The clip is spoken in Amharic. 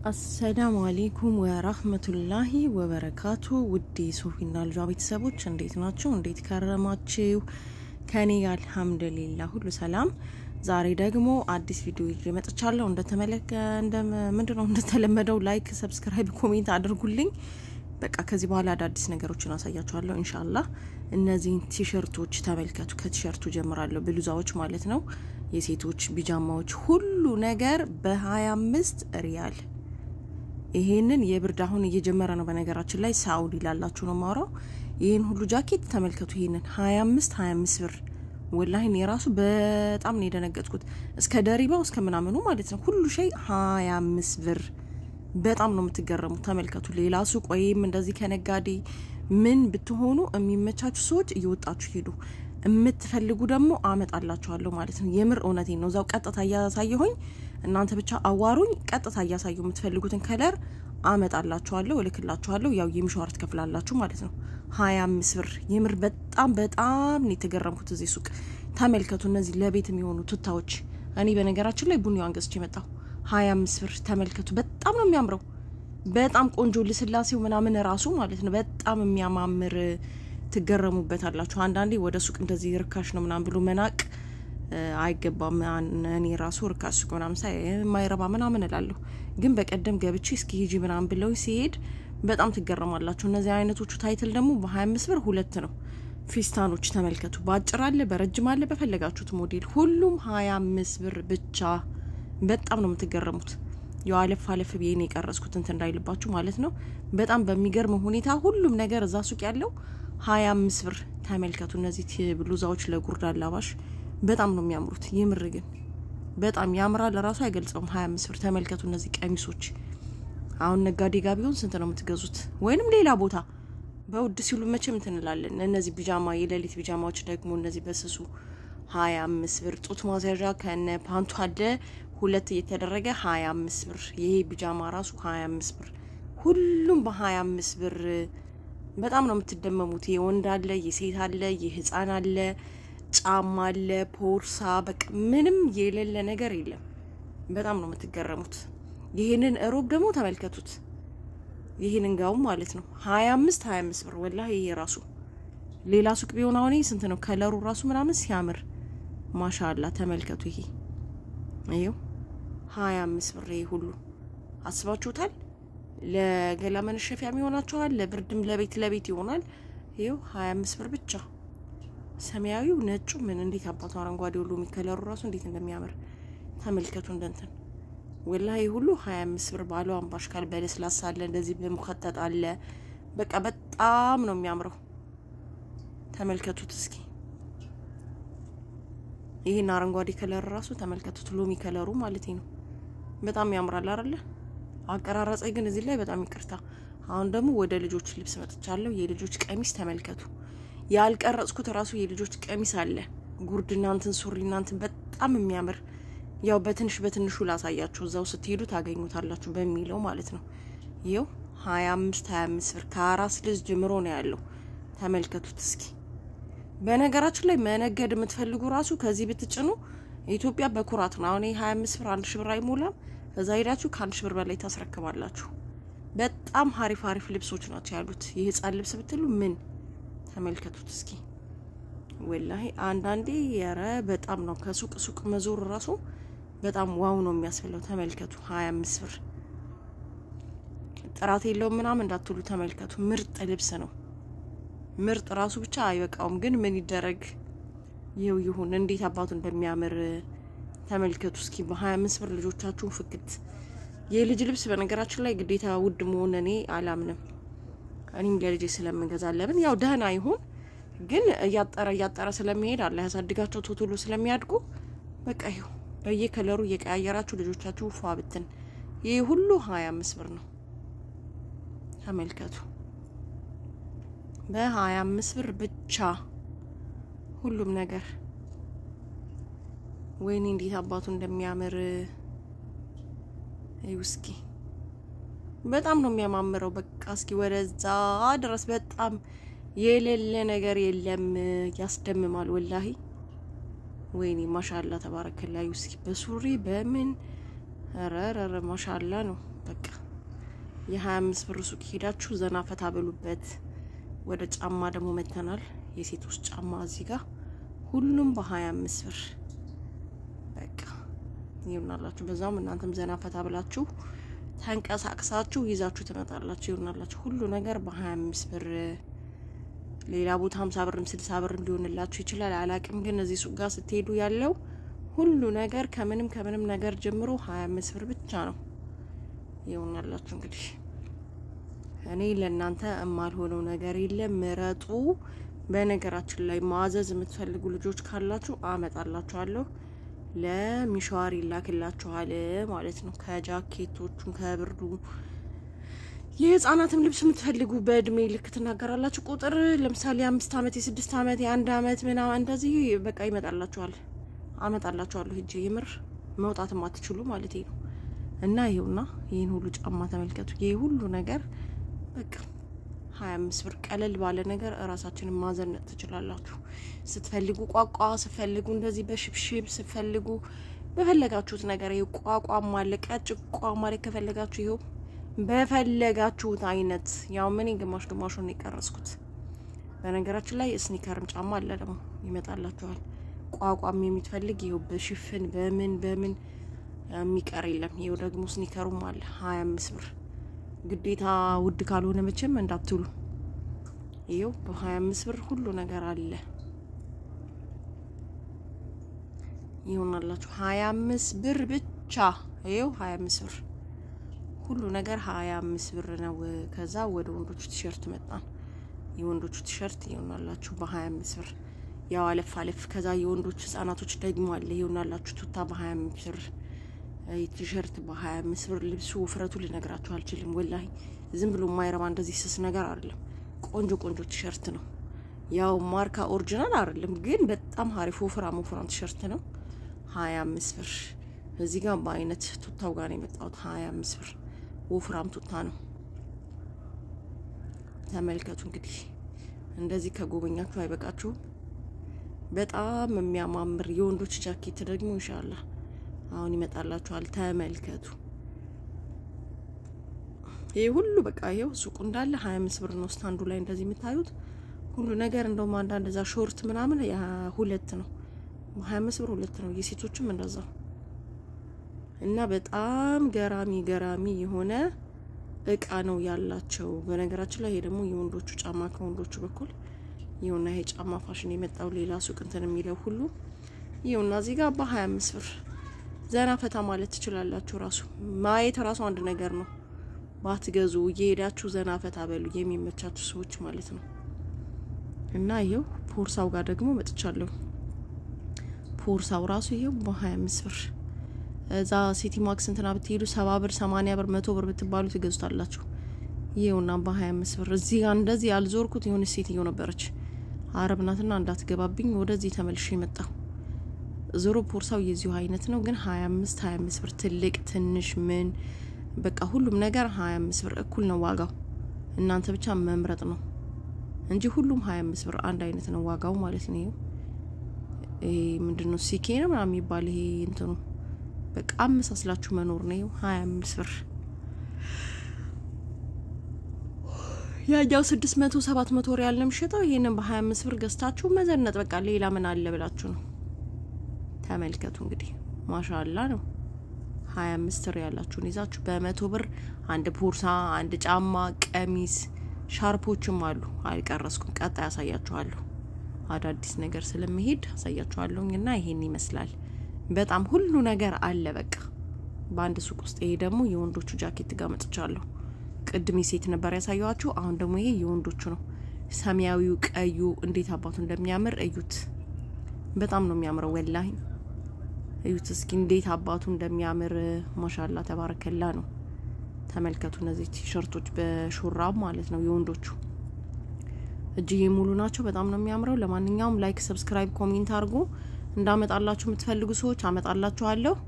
አሰላሙ አሌይኩም ወራህመቱላሂ ወበረካቱ። ውድ ሶፊና ልጇ ቤተሰቦች እንዴት ናቸው? እንዴት ከረማችሁ? ከኔ አልሐምዱሊላ ሁሉ ሰላም። ዛሬ ደግሞ አዲስ ቪዲዮ ይዤ መጥቻለሁ። እንደተመለከ ምንድነው እንደተለመደው ላይክ፣ ሰብስክራይብ፣ ኮሜንት አድርጉልኝ። በቃ ከዚህ በኋላ አዳዲስ ነገሮችን አሳያችኋለሁ ኢንሻአላህ። እነዚህን ቲሸርቶች ተመልከቱ። ከቲሸርቱ ጀምራለሁ። ብሉዛዎች ማለት ነው፣ የሴቶች ቢጃማዎች፣ ሁሉ ነገር በ25 ሪያል ይሄንን የብርድ አሁን እየጀመረ ነው። በነገራችን ላይ ሳኡዲ ላላችሁ ነው ማውራው። ይህን ሁሉ ጃኬት ተመልከቱ። ይሄንን 25 25 ብር ወላሂ እኔ ራሱ በጣም ነው የደነገጥኩት። እስከ ደሪባው እስከ ምናምኑ ማለት ነው ሁሉ ሸይ 25 ብር። በጣም ነው የምትገረሙት። ተመልከቱ። ሌላ ሱቅ ወይም እንደዚህ ከነጋዴ ምን ብትሆኑ የሚመቻችሁ ሰዎች እየወጣችሁ ሄዱ። የምትፈልጉ ደግሞ አመጣላችኋለሁ ማለት ነው። የምር እውነቴን ነው። እዛው ቀጥታ እያሳየሁኝ እናንተ ብቻ አዋሩኝ። ቀጥታ እያሳየሁ የምትፈልጉትን ከለር አመጣላችኋለሁ፣ እልክላችኋለሁ። ያው የሚሸዋር ትከፍላላችሁ ማለት ነው። ሀያ አምስት ብር የምር በጣም በጣም ነው የተገረምኩት። እዚህ ሱቅ ተመልከቱ። እነዚህ ለቤት የሚሆኑ ቱታዎች እኔ በነገራችን ላይ ቡኒዋን ገዝቼ የመጣሁ ሀያ አምስት ብር ተመልከቱ። በጣም ነው የሚያምረው። በጣም ቆንጆ ልስላሴው ምናምን ራሱ ማለት ነው በጣም የሚያማምር ትገረሙበታላችሁ። አንዳንዴ ወደ ሱቅ እንደዚህ ርካሽ ነው ምናምን ብሎ መናቅ አይገባም። እኔ ራሱ ርካሽ ሱቅ ምናምን ሳይ የማይረባ ምናምን እላለሁ። ግን በቀደም ገብቼ እስኪ ሂጂ ምናምን ብለው ሲሄድ በጣም ትገረማላችሁ። እነዚህ አይነቶቹ ታይትል ደግሞ በ25 ብር ሁለት ነው። ፊስታኖች ተመልከቱ። በአጭር አለ፣ በረጅም አለ፣ በፈለጋችሁት ሞዴል ሁሉም 25 ብር ብቻ። በጣም ነው የምትገረሙት። ያው አለፍ አለፍ ብዬ ነው የቀረጽኩት እንትን እንዳይልባችሁ ማለት ነው። በጣም በሚገርም ሁኔታ ሁሉም ነገር እዛ ሱቅ ያለው ሀያ አምስት ብር ተመልከቱ። እነዚህ ብሉዛዎች ለጉርድ አላባሽ በጣም ነው የሚያምሩት። ይምር ግን በጣም ያምራል። ለራሱ አይገልጸውም። ሀያ አምስት ብር ተመልከቱ። እነዚህ ቀሚሶች አሁን ነጋዴ ጋ ቢሆን ስንት ነው የምትገዙት? ወይንም ሌላ ቦታ በውድ ሲሉ መቼም እንትን እንላለን። እነዚህ ቢጃማ የሌሊት ቢጃማዎች ደግሞ እነዚህ በስሱ ሀያ አምስት ብር ጡት ማስያዣ ከነ ፓንቱ አለ ሁለት እየተደረገ ሀያ አምስት ብር። ይሄ ቢጃማ ራሱ ሀያ አምስት ብር። ሁሉም በሀያ አምስት ብር በጣም ነው የምትደመሙት። የወንድ አለ፣ የሴት አለ፣ የህፃን አለ፣ ጫማ አለ፣ ቦርሳ፣ በቃ ምንም የሌለ ነገር የለም። በጣም ነው የምትገረሙት። ይህንን እሮብ ደግሞ ተመልከቱት። ይህንን ጋውም ማለት ነው ሀያ አምስት ሀያ አምስት ብር ወላሂ። ይሄ ራሱ ሌላ ሱቅ ቢሆን አሁን ስንት ነው? ከለሩ ራሱ ምናምን ሲያምር ማሻላ ተመልከቱ። ይሄ ይኸው ሀያ አምስት ብር ይሄ ሁሉ አስባችሁታል? ለገላ መነሸፊያ ይሆናችኋል። ለብርድም ለቤት ለቤት ይሆናል። ይኸው ሀያ አምስት ብር ብቻ። ሰማያዊው ነጩ ምን እንዴት አባቱ አረንጓዴ ሁሉ የሚከለሩ ራሱ እንዴት እንደሚያምር ተመልከቱ። እንደንትን ወላሂ ሁሉ ሀያ አምስት ብር ባለው አምባሽ ካል በለስላሳ አለ፣ እንደዚህ በሙከጠጥ አለ። በቃ በጣም ነው የሚያምረው። ተመልከቱት እስኪ ይህን አረንጓዴ ከለር ራሱ ተመልከቱት። ሎሚ ከለሩ ማለት ነው። በጣም ያምራል አይደለ? አቀራረጸ ግን እዚህ ላይ በጣም ይቅርታ። አሁን ደግሞ ወደ ልጆች ልብስ መጥቻለሁ። የልጆች ቀሚስ ተመልከቱ። ያልቀረጽኩት ራሱ የልጆች ቀሚስ አለ። ጉርድ እናንትን ሱሪ እናንትን በጣም የሚያምር ያው በትንሽ በትንሹ ላሳያችሁ፣ እዛው ስትሄዱ ታገኙታላችሁ በሚለው ማለት ነው። ይኸው ሀያ አምስት ሀያ አምስት ብር ከአራስ ልጅ ጀምሮ ነው ያለው። ተመልከቱት እስኪ በነገራችን ላይ መነገድ የምትፈልጉ ራሱ ከዚህ ብትጭኑ ኢትዮጵያ በኩራት ነው። አሁን ሀያ አምስት ብር አንድ ሺ ብር አይሞላም። እዛ ሄዳችሁ ከአንድ ሺ ብር በላይ ታስረክባላችሁ። በጣም ሀሪፍ ሀሪፍ ልብሶች ናቸው ያሉት። የህፃን ልብስ ብትሉ ምን ተመልከቱት እስኪ ወላሂ አንዳንዴ የረ በጣም ነው ከሱቅ ሱቅ መዞር ራሱ በጣም ዋው ነው የሚያስብለው። ተመልከቱ ሀያ አምስት ብር ጥራት የለውም ምናምን እንዳትሉ ተመልከቱ። ምርጥ ልብስ ነው። ምርጥ ራሱ ብቻ አይበቃውም፣ ግን ምን ይደረግ ይኸው ይሁን። እንዴት አባቱ እንደሚያምር ተመልከቱ እስኪ በሀያ አምስት ብር ልጆቻችሁን ፍክት። የልጅ ልብስ በነገራችን ላይ ግዴታ ውድ መሆን እኔ አላምንም። እኔም ለልጄ ስለምገዛ ለምን ያው ደህና ይሁን፣ ግን እያጠረ እያጠረ ስለሚሄድ አለ ያሳድጋቸው ቶቶሎ ስለሚያድጉ በቃ ይሁ በየከለሩ እየቀያየራችሁ ልጆቻችሁ ፏ ብትን። ይህ ሁሉ ሀያ አምስት ብር ነው ተመልከቱ በሀያ አምስት ብር ብቻ ሁሉም ነገር። ወይኔ እንዴት አባቱ እንደሚያምር እስኪ በጣም ነው የሚያማምረው። በቃ እስኪ ወደዛ ድረስ በጣም የሌለ ነገር የለም። ያስደምማል ወላሂ። ወይኔ ማሻላ ተባረከላዩ። እስኪ በሱሪ በምን ረረረ ማሻላ ነው። በቃ የሀያ አምስት ብር ሱቅ ሄዳችሁ ዘና ፈታ በሉበት። ወደ ጫማ ደግሞ መተናል። የሴቶች ጫማ እዚህ ጋር ሁሉም በሀያ አምስት ብር በቃ ይሆናላችሁ። በዛውም እናንተም ዘና ፈታ ብላችሁ ተንቀሳቅሳችሁ ይዛችሁ ትመጣላችሁ። ይሆናላችሁ ሁሉ ነገር በሀያ አምስት ብር ሌላ ቦታ ሀምሳ ብርም ስልሳ ብርም ሊሆንላችሁ ይችላል። አላቅም ግን እዚህ ሱቅ ጋር ስትሄዱ ያለው ሁሉ ነገር ከምንም ከምንም ነገር ጀምሮ ሀያ አምስት ብር ብቻ ነው። ይሆናላችሁ እንግዲህ እኔ ለእናንተ የማልሆነው ነገር የለም። ምረጡ። በነገራችን ላይ ማዘዝ የምትፈልጉ ልጆች ካላችሁ አመጣላችኋለሁ። ለሚሸዋር ይላክላችኋል ማለት ነው። ከጃኬቶቹን ከብርዱ የህፃናትም ልብስ የምትፈልጉ በእድሜ ልክ ትናገራላችሁ። ቁጥር ለምሳሌ የአምስት አመት የስድስት አመት የአንድ አመት ምናምን እንደዚህ በቃ ይመጣላችኋል። አመጣላችኋለሁ ሂጄ የምር መውጣትም አትችሉ ማለት ነው። እና ይሄውና ይህን ሁሉ ጫማ ተመልከቱ። ይህ ሁሉ ነገር በቃ ሀያ አምስት ብር ቀለል ባለ ነገር እራሳችንን ማዘነጥ ትችላላችሁ። ስትፈልጉ ቋቋ፣ ስትፈልጉ እንደዚህ በሽብሽብ ስትፈልጉ በፈለጋችሁት ነገር ይኸው ቋቋም አለ፣ ቀጭቋም አለ። ከፈለጋችሁ ይኸው በፈለጋችሁት አይነት ያው ምን ግማሽ ግማሹን የቀረስኩት። በነገራችን ላይ ስኒከርም ጫማ አለ ደግሞ ይመጣላችኋል። ቋቋም የምትፈልግ ይኸው በሽፍን በምን በምን የሚቀር የለም። ይኸው ደግሞ ስኒከሩም አለ ሀያ አምስት ብር ግዴታ ውድ ካልሆነ መቼም እንዳትሉ። ይኸው በሀያ አምስት ብር ሁሉ ነገር አለ። ይሆናላችሁ ሀያ አምስት ብር ብቻ። ይኸው ሀያ አምስት ብር ሁሉ ነገር ሀያ አምስት ብር ነው። ከዛ ወደ ወንዶቹ ቲሸርት መጣን። የወንዶቹ ቲሸርት ይሆናላችሁ በሀያ አምስት ብር ያው አለፍ አለፍ። ከዛ የወንዶች ህጻናቶች ደግሞ አለ ይሆናላችሁ ቱታ በሀያ አምስት ብር ቲሸርት በሀያ አምስት ብር። ልብሱ ውፍረቱ ልነግራችሁ አልችልም። ወላሂ ዝም ብሎ የማይረባ እንደዚህ ስስ ነገር አይደለም። ቆንጆ ቆንጆ ቲሸርት ነው። ያው ማርካ ኦሪጂናል አይደለም፣ ግን በጣም ሀሪፍ ወፍራም ወፍራም ቲሸርት ነው። ሀያ አምስት ብር። እዚህ ጋር በአይነት ቱታው ጋር ነው የመጣሁት። ሀያ አምስት ብር ወፍራም ቱታ ነው። ተመልከቱ እንግዲህ እንደዚህ ከጎበኛችሁ አይበቃችሁም? በጣም የሚያማምር የወንዶች ጃኬት ደግሞ ኢንሻአላህ አሁን ይመጣላችኋል። ተመልከቱ። ይህ ሁሉ በቃ ይኸው ሱቁ እንዳለ ሀያ አምስት ብር ነው። ስታንዱ ላይ እንደዚህ የምታዩት ሁሉ ነገር እንደውም አንዳንድ እዛ ሾርት ምናምን ሁለት ነው፣ ሀያ አምስት ብር ሁለት ነው። የሴቶችም እንደዛው እና በጣም ገራሚ ገራሚ የሆነ እቃ ነው ያላቸው። በነገራችን ላይ ይሄ ደግሞ የወንዶቹ ጫማ ከወንዶቹ በኩል ይኸውና፣ ይሄ ጫማ ፋሽን የመጣው ሌላ ሱቅ እንትን የሚለው ሁሉ ይኸውና፣ እዚህ ጋር በሀያ አምስት ብር ዘና ፈታ ማለት ትችላላችሁ። ራሱ ማየት ራሱ አንድ ነገር ነው። ባትገዙ እየሄዳችሁ ዘና ፈታ በሉ የሚመቻችሁ ሰዎች ማለት ነው። እና ይኸው ፖርሳው ጋር ደግሞ መጥቻለሁ። ፖርሳው ራሱ ይኸው በሀያ አምስት ብር እዛ ሲቲ ማክስ እንትና ብትሄዱ ሰባ ብር ሰማኒያ ብር መቶ ብር ብትባሉ ትገዙታላችሁ። ይኸውና በሀያ አምስት ብር እዚህ ጋር እንደዚህ ያልዞርኩት የሆነች ሴትዮ ነበረች አረብ ናትና እንዳትገባብኝ ወደዚህ ተመልሼ መጣሁ። ዞሮ ፖርሳው የዚሁ አይነት ነው፣ ግን ሀያ አምስት ሀያ አምስት ብር ትልቅ ትንሽ ምን በቃ ሁሉም ነገር ሀያ አምስት ብር እኩል ነው ዋጋው። እናንተ ብቻ መምረጥ ነው እንጂ ሁሉም ሀያ አምስት ብር አንድ አይነት ነው ዋጋው ማለት ነው። ይሄ ምንድን ነው ሲኬ ነው ምናምን የሚባል ይሄ እንትኑ በቃ አመሳስላችሁ መኖር ነው። ሀያ አምስት ብር ያኛው ስድስት መቶ ሰባት መቶ ሪያል ነው የሚሸጠው። ይሄንን በሀያ አምስት ብር ገዝታችሁ መዘነጥ በቃ ሌላ ምን አለ ብላችሁ ነው። ተመልከቱ እንግዲህ ማሻላ ነው። ሀያ አምስት ሪያላችሁን ይዛችሁ በመቶ ብር አንድ ቦርሳ፣ አንድ ጫማ፣ ቀሚስ፣ ሻርፖችም አሉ። አልቀረስኩም፣ ቀጣይ ያሳያችኋለሁ። አዳዲስ ነገር ስለሚሄድ አሳያችኋለሁኝ እና ይሄን ይመስላል። በጣም ሁሉ ነገር አለ በቃ በአንድ ሱቅ ውስጥ። ይሄ ደግሞ የወንዶቹ ጃኬት ጋር መጥቻለሁ። ቅድም ሴት ነበር ያሳየኋችሁ። አሁን ደግሞ ይሄ የወንዶቹ ነው። ሰማያዊው ቀዩ እንዴት አባቱ እንደሚያምር እዩት። በጣም ነው የሚያምረው ወላሂ እዩት እስኪ እንዴት አባቱ እንደሚያምር ማሻላ ተባረከላ ነው። ተመልከቱ እነዚህ ቲሸርቶች በሹራብ ማለት ነው የወንዶቹ እጅዬ ሙሉ ናቸው። በጣም ነው የሚያምረው። ለማንኛውም ላይክ፣ ሰብስክራይብ፣ ኮሜንት አድርጎ እንዳመጣላችሁ የምትፈልጉ ሰዎች አመጣላችኋለሁ።